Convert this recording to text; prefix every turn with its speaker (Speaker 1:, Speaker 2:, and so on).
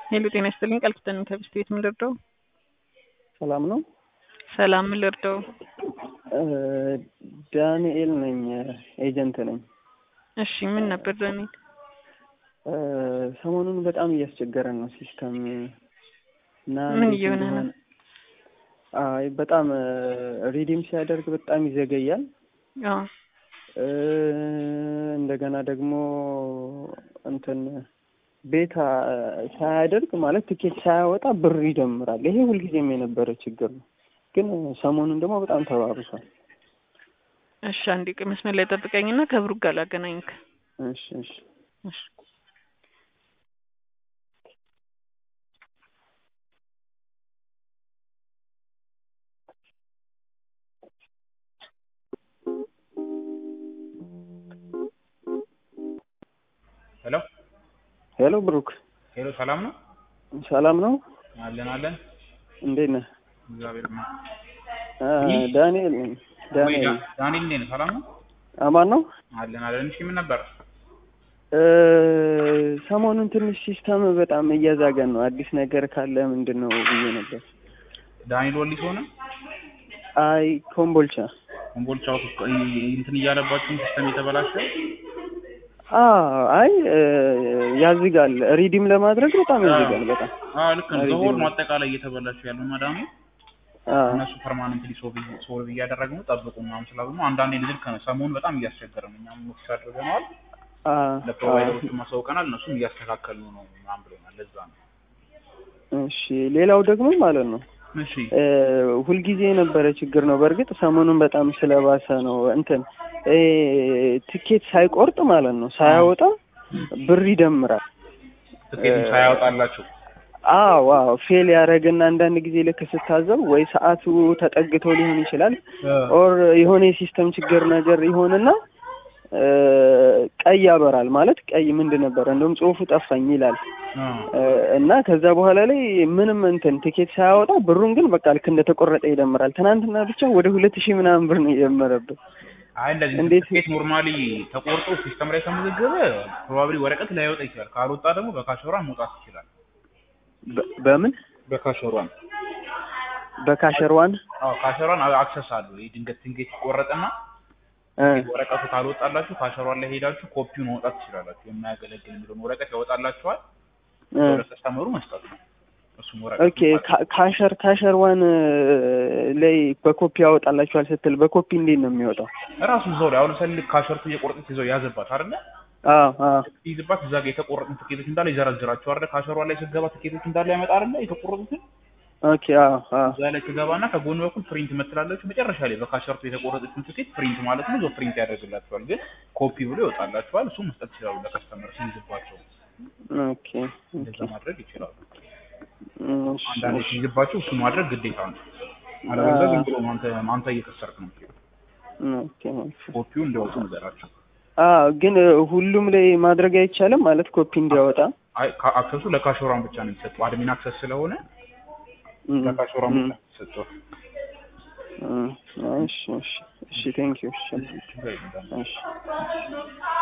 Speaker 1: ሄሎ ጤና ይስጥልኝ ቃል ኪዳን ከብስት ቤት ምን ልርዳው?
Speaker 2: ሰላም ነው።
Speaker 1: ሰላም ምን ልርዳው?
Speaker 2: ዳንኤል ነኝ፣ ኤጀንት ነኝ።
Speaker 1: እሺ ምን ነበር ዳንኤል?
Speaker 2: ሰሞኑን በጣም እያስቸገረን ነው ሲስተም እና
Speaker 1: ምን
Speaker 2: እንዴት
Speaker 1: እየሆነ ነው?
Speaker 2: እንደሆነ- አይ በጣም ሪዲም ሲያደርግ በጣም ይዘገያል።
Speaker 1: አዎ
Speaker 2: እ፣ እንደገና ደግሞ እንትን ቤታ ሳያደርግ ማለት ትኬት ሳያወጣ ብር ይደምራል። ይሄ ሁልጊዜም የነበረ ችግር ነው፣ ግን ሰሞኑን ደግሞ በጣም ተባብሷል።
Speaker 1: እሺ አንዴ ቆይ መስመር ላይ ጠብቀኝና ከብሩክ ጋር ላገናኝክ።
Speaker 2: እሺ እሺ
Speaker 1: እሺ
Speaker 3: ሄሎ
Speaker 2: ሄሎ ብሩክ፣
Speaker 3: ሄሎ፣ ሰላም ነው?
Speaker 2: ሰላም ነው?
Speaker 3: አለን አለን።
Speaker 2: እንዴት ነህ?
Speaker 3: እግዚአብሔር ይመስገን።
Speaker 2: አ፣
Speaker 3: ይህ?
Speaker 2: ዳንኤል ነኝ።
Speaker 3: ወይ
Speaker 2: ዳንኤል
Speaker 3: ዳ- ዳንኤል እንዴት ነው? ሰላም ነው?
Speaker 2: አማን ነው?
Speaker 3: አለን አለን። እሺ ምን ነበር?
Speaker 2: እ፣ ሰሞኑን ትንሽ ሲስተም በጣም እያዛገን ነው። አዲስ ነገር ካለ ምንድን ነው ብዬ ነበር።
Speaker 3: ዳንኤል ወሊሶ ነው?
Speaker 2: አይ ኮምቦልቻ።
Speaker 3: ኮምቦልቻ ውስጥ እንትን እያለባችሁ ሲስተም የተበላሸ
Speaker 2: አ አይ እ፣ ያዝጋል። ሪዲም ለማድረግ በጣም ያዝጋል። በጣም
Speaker 3: አዎ ልክ ነው።
Speaker 2: አሪፍ
Speaker 3: ዘሆል
Speaker 2: ነው።
Speaker 3: ማጠቃላይ እየተበላሹ ያሉ ማዳሙ
Speaker 2: አ
Speaker 3: እነሱ ፐርማነንትሊ ሶልቭ እያደረግ ነው ጠብቁ ምናምን ስላሉ ነው። አንዳንዴ ልክ ነው። ሰሞኑን በጣም እያስቸገረ ነው። እኛም ኖቲስ አድርገነዋል።
Speaker 2: አ
Speaker 3: ለፕሮቫይደሮቹ ማሳውቀናል። እነሱም እያስተካከሉ ነው ምናምን ብሎናል። ለዛ ነው።
Speaker 2: እሺ ሌላው ደግሞ ማለት ነው
Speaker 3: እሺ
Speaker 2: እ፣ ሁልጊዜ የነበረ ችግር ነው። በእርግጥ ሰሞኑን በጣም ስለባሰ ነው። እንትን እ፣ ትኬት ሳይቆርጥ ማለት ነው ሳያወጣ ብር ይደምራል።
Speaker 3: ትኬቱ ሳያወጣላችሁ
Speaker 2: አዎ አዎ ፌል ያደረግና አንዳንድ ጊዜ ልክ ስታዘብ ወይ ሰዓቱ ተጠግቶ ሊሆን ይችላል ኦር የሆነ የሲስተም ችግር ነገር ይሆንና እ፣ ቀይ ያበራል ማለት ቀይ ምንድን ነበረ እንደውም ጽሁፉ ጠፋኝ ይላል
Speaker 3: አ
Speaker 2: እ፣ እና ከዛ በኋላ ላይ ምንም እንትን ቲኬት ሳያወጣ ብሩን ግን በቃ ልክ እንደተቆረጠ ይደምራል። ትናንትና ብቻ ወደ ሁለት ሺህ ምናምን ብር ነው የደመረብን።
Speaker 3: አይ እንደዚህ
Speaker 2: እንዴት-
Speaker 3: ትኬት ኖርማሊ ተቆርጦ ሲስተም ላይ ከመዘገበ ፕሮባብሊ ወረቀት ላይወጣ ይችላል። ካልወጣ ደግሞ በካሸሯን መውጣት ይችላል።
Speaker 2: በ- በምን
Speaker 3: በካሸሯን
Speaker 2: በካሸርዋን
Speaker 3: አዎ ካሸሯን አክሰስ አለው። ይህ ድንገት ድንገት ይቆረጥና
Speaker 2: እ፣
Speaker 3: ወረቀቱ ካልወጣላችሁ ካሸሯን ላይ ሄዳችሁ ኮፒውን ማውጣት ትችላላችሁ። የማያገለግል የሚለውን ወረቀት ያወጣላችኋል።
Speaker 2: እ።
Speaker 3: ለከስተመሩ መስጠት ነው። እሱም ወረቀት
Speaker 2: ኦኬ ካ- ካሸር ካሸር ዋን ላይ በኮፒ ያወጣላችኋል ስትል በኮፒ እንዴት ነው የሚወጣው?
Speaker 3: ራሱ እዛው ላይ አሁን ለምሳሌ ልክ ካሸርቱ እየቆረጠች ይዘው ያዘባት አይደለ?
Speaker 2: አዎ አዎ
Speaker 3: ይዝባት እዛ ጋር የተቆረጡ ትኬቶች እንዳለ ይዘረዝራቸው አይደለ? ካሸሯን ላይ ስትገባ ትኬቶች እንዳለ ያመጣ አይደለ? የተቆረጡትን
Speaker 2: ኦኬ አዎ አዎ
Speaker 3: እዛ ላይ ትገባና ከጎን በኩል ፕሪንት መትላለችሁ። መጨረሻ ላይ በካሸርቱ የተቆረጠችን ትኬት ፕሪንት ማለት ነው። እዛው ፕሪንት ያደርግላችኋል። ግን ኮፒ ብሎ ይወጣላችኋል። እሱ መስጠት ይችላሉ ለከስተመር ሲይዝባቸው።
Speaker 2: ኦኬ
Speaker 3: እንደዛ ማድረግ ይችላሉ።
Speaker 2: እሺ፣
Speaker 3: አንዳንድ
Speaker 2: እሺ።
Speaker 3: ሲይዝባቸው እሱ ማድረግ ግዴታ ነው። አለበለዚያ ዝም ብሎ አንተ አንተ እየከሰርክ ነው።
Speaker 2: ኦኬ ኦኬ።
Speaker 3: ኮፒው እንዲያወጡ ንገራቸው።
Speaker 2: አዎ ግን እ፣ ሁሉም ላይ ማድረግ አይቻልም ማለት ኮፒ እንዲያወጣ
Speaker 3: አይ ካ- አክሰሱ ለካሾራን ብቻ ነው የሚሰጠው። አድሚን አክሰስ ስለሆነ
Speaker 2: እም፣
Speaker 3: ለካሾራን
Speaker 2: እም፣
Speaker 3: ብቻ ነው የሚሰጠው።
Speaker 2: እም፣ እሺ እሺ እሺ ቴንክ ዩ እሺ
Speaker 3: ችግር የለም።
Speaker 2: እሺ